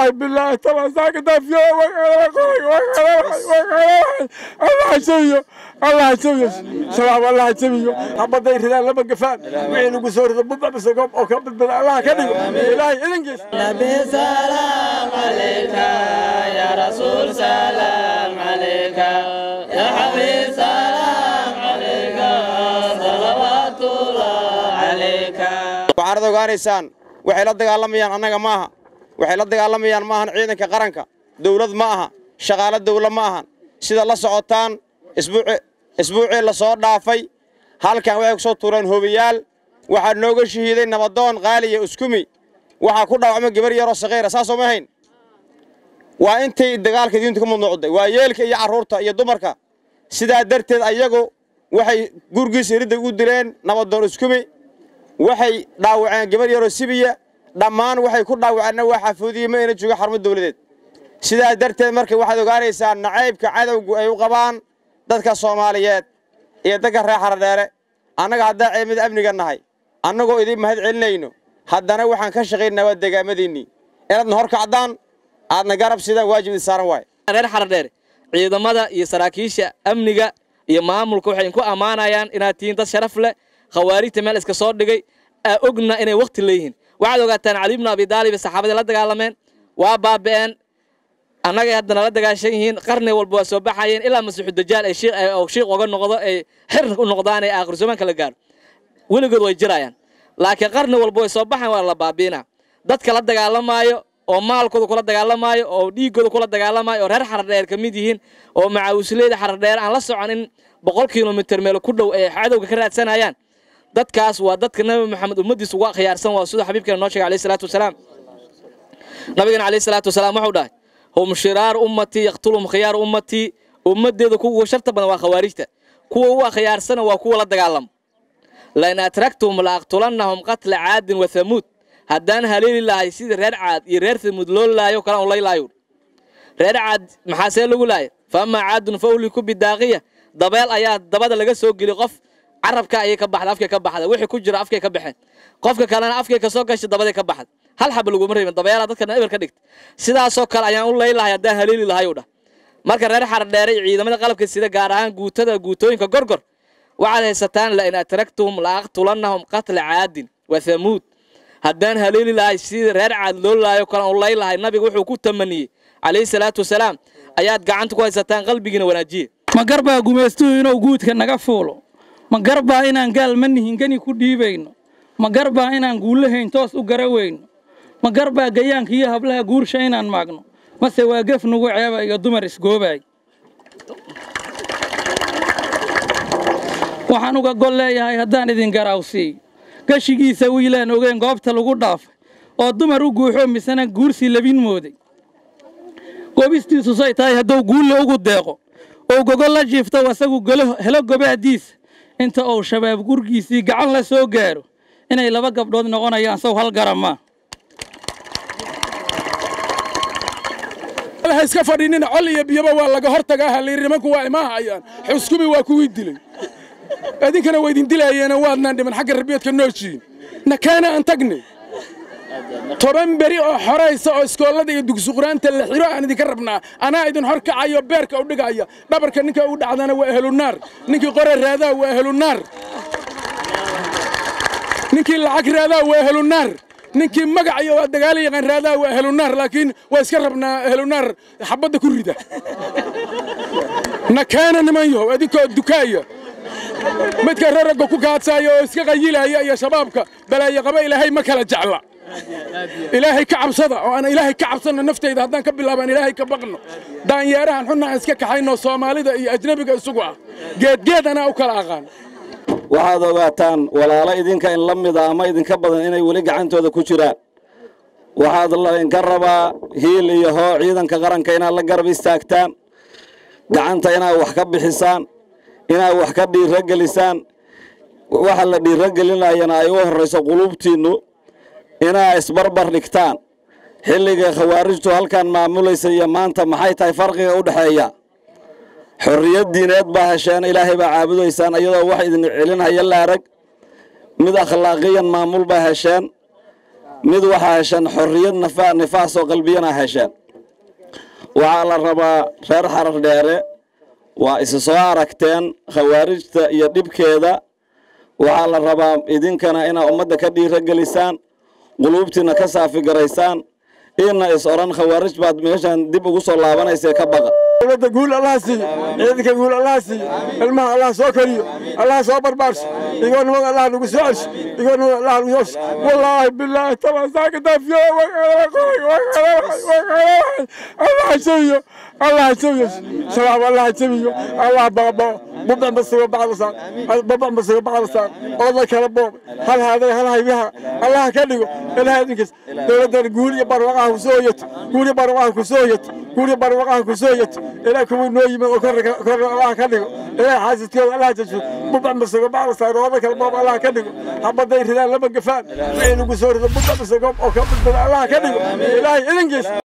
wallaahi bilaahi tala saaka daafiyo allah jabiyo allah jabiyo shabaab allah jabiyo habaday ridaan lama gafaan wixii lagu soo rido budbabisa oo ka badbada allah ka dhigo ilaahay idankiisa نبي سلام عليك يا رسول سلام عليك يا حبيب سلام عليك صلوات الله عليك waxaanad ogaanaysaan waxay la dagaalamayaan annaga maaha waxay la dagaalamayaan maahan ciidanka qaranka dawlad ma aha shaqaalo dawla ma ahan sida la socotaan isbuucii la soo dhaafay halkan waxay ku soo tuureen hobiyaal waxaa nooga shahiiday nabadoon qaaliya uskumi waxaa ku dhaawacmay gabar yaroo sakhiira saasoo ma hayn waa intay dagaalka diintu ka mudnuucday waa yeelka iyo carruurta iyo dumarka sidaa darteed ayagu waxay gurgiisa iridda u dileen nabadoon uskumi waxay dhaawaceen gabar yaroo sibiya dhammaan waxay ku dhaawaceenna waa xafuudiye ma ayna jooga xarumo dawladeed sidaa darteed marka waxaad ogaanaysaa nacaybka cadowgu ay u qabaan dadka soomaaliyeed iyo dadka reer xaradheere annaga haddaa ceemada amniga nahay annagoo idiin mahad celinayno haddana waxaan ka shaqaynaa waa degaamadiinnii inaadna hor kacdaan aadna garab sidaan waajib idin saaran waaye reer xaradheere ciidamada iyo saraakiisha amniga iyo maamulka waxay ku ammaanayaan inaad tihiin dad sharaf leh khawaarijta meel iska soo dhigay aa ogna inay wakhti leeyihiin waxaad ogaataan cali ibnu abi daalib saxaabadii la dagaalameen waa baaba'een annagay haddana la dagaashan yihiin qarni walba waa soo baxayeen ilaa masiixu dajaal ay shiiq oga noqdo ay xir u noqdaan ee aakhir zamaanka la gaaro weligood way jirayaan laakiin qarni walba way soo baxayan waa la baabiinaa dadka la dagaalamaayo oo maalkooda kula dagaalamaayo oo dhiiggooda kula dagaalamaayo oo reer xaradheer ka mid yihiin oo macawisleyda xaradheer aan la soconin boqol kilomitir meel ku dhow ay cadowga ka raadsanayaan dadkaas waa dadka nabi maxamed ummaddiisa uga khiyaarsan waa sida xabiibkeena noo sheegay alayhi salaatu wasalaam nabigeena alayhi salaatu wasalaam wuxuu dhahay hum shiraaru ummatii yaqtuluhum khiyaaru ummatii ummaddeeda kuwa sharta badan waa khawaarijta kuwa u akhyaarsana waa kuwa la dagaalamo lain atragtuhum la aqtulannahum qatla caadin wa hamuud haddaan haleeli lahay sidii reer caad iyo reer hamuud loo laayo kalaan laylaayo reer caad maxaa see lagu laaya fa amaa caadun fa uhliku bidaaqiya dabeel ayaa dabada laga soo geli qof carabka ayay ka baxda afkay ka baxda wixii ku jira afkay ka baxeen qofka kalena afkay ka soo gashay dabaday ka baxda hal xaba laguma reebin dabeelaa dadkana eber ka dhigta sidaasoo kale ayaan u laylahay haddaan haleeli lahay u dhah marka reer xaradheere iyo ciidamada qalabka sida gaar ahaan guutada guutooyinka gorgor waxaad haysataan lain atragtuhum la aqtulannahum qatla caadin wa hamuud haddaan haleeli lahay sidii reer caad loo laayo kalaan u laylahay nabiga wuxuu ku tamaniyey calayhi salaatu wasalaam ayaad gacanta ku haysataan qalbigiina wanaajiye ma garbaa gumaystuhu inuu guudka naga fuulo ma garbaa inaan gaal ma nihin gani ku dhiibayno ma garbaa inaan guulahayn toos u gara weyno ma garbaa gayaanka iyo hablaha guursha inaan maagno mase waa gef nugu ceeba iyo dumar isgoobaay waxaan uga gol leeyahay haddaan idin garaawsiiyo gashigiisa wiilaan ogeen goobta lagu dhaafay oo dumar u guuxo misena guursi labin mooday goobistiisu say tahay hadduu guulle ugu deeqo ou gogol la jiifto asagu helo gobaadiisa inta uu shabaab gurgiisii gacan la soo gaaro inay laba gabdhood noqonayaan sow hal garamaa ha iska fadhinina col iyo biyaba waa laga hor tagaa halayiri nimanku waa imaahayaan xuskumi waa kuwii dilay idinkana waa idin dilayeena waadnaan dhiman xagga rabiyeedka noojiin nakaana aan tagne toban beri oo xoraysa oo iskoollada iyo dugsuquraanta la xiro aan idinka rabnaa anaa idin hor kacayo beerka u dhigaya dhabarka ninka u dhacdana waa ahlunaar ninkii qore raadaa waa ahlunaar ninkii lacag raadaa waa ahlunaar ninkii magac iyo waa dagaala yaqaan raadaa waa ahlunaar laakiin waa iska rabnaa ahlunaar xabadda ku rida nakaana niman yahow idinkoo dukaaya midka raragga ku kaadsaayo oo iska qayilaya iyo shabaabka balaayo qaba ilaahay ma kala jecla ilaahay ka cabsada oo aan ilaahay ka cabsanno naftayda haddaan ka bilaabaan ilaahay ka baqno daanyeerahan xunna aan iska kaxayno soomaalida iyo ajnebiga isugu ah geedgeed anaa u kala aqaan waxaad ogaataan walaalo idinka in la mida ama idinka badan inay weli gacantooda ku jiraan waxaad laydinka rabaa hiil iyo hoo ciidanka qaranka inaad la garab istaagtaan gacanta inaad wax ka bixisaan inaad wax ka dhiirogelisaan waxa la dhiirogelinayana ay u horrayso quluubtiinnu inaad isbarbar dhigtaan xilliga khawaarijtu halkan maamulaysa iyo maanta maxay tahay farqiga u dhexeeya xorriyad diineed baa hesheen ilaahay baa caabudaysaan iyadoo wax idin celinhaya la arag mid akhlaaqiyan maamul baa hesheen mid waxaa hesheen xorriyad nafa- nifaas oo qalbiyana hesheen waxaa la rabaa reer xarar dheere waa isi soo aragteen khawaarijta iyo dhibkeeda waxaa la rabaa idinkana inaad ummadda ka dhiira gelisaan quluubtiina ka saafigaraysaan ina is odhan khawaarij baad meeshan dib ugu soo laabanaysa ka baqa dowladda guul allaha siiyo ciidanka guul allaha siiyo ilmaha allah soo koriyo allah soo barbaarso igoo nimad allah nagu soo celsho igoo nimad allah nagu yoosho wallaahi bilaahi tabasaaka daafiyo allah jabiyo allah jabiyo shabaab allah jabiyo allah baabao bubac masigo bacdasaan babac masigo bacdasaan ooda kala boob hal haaday hal haybiha allah ka dhigo ilaha idinkiis dowladdan guul iyo barwaqaha ku soo yeto guul iyo barwaqaha ku soo yeto guul iyo barwaqaha ku soo yeto ilaa kuwii noo yimid oo kor kor allah ka dhigo ilaha xaasidkooda allah jajo bubac masigo bacdasaan ooda kala boob allah ka dhigo habaday ridaan lama gafaan wixii lagu soo rido bubac masigo oo ka badbada allah ka dhigo ilaahay idinkiis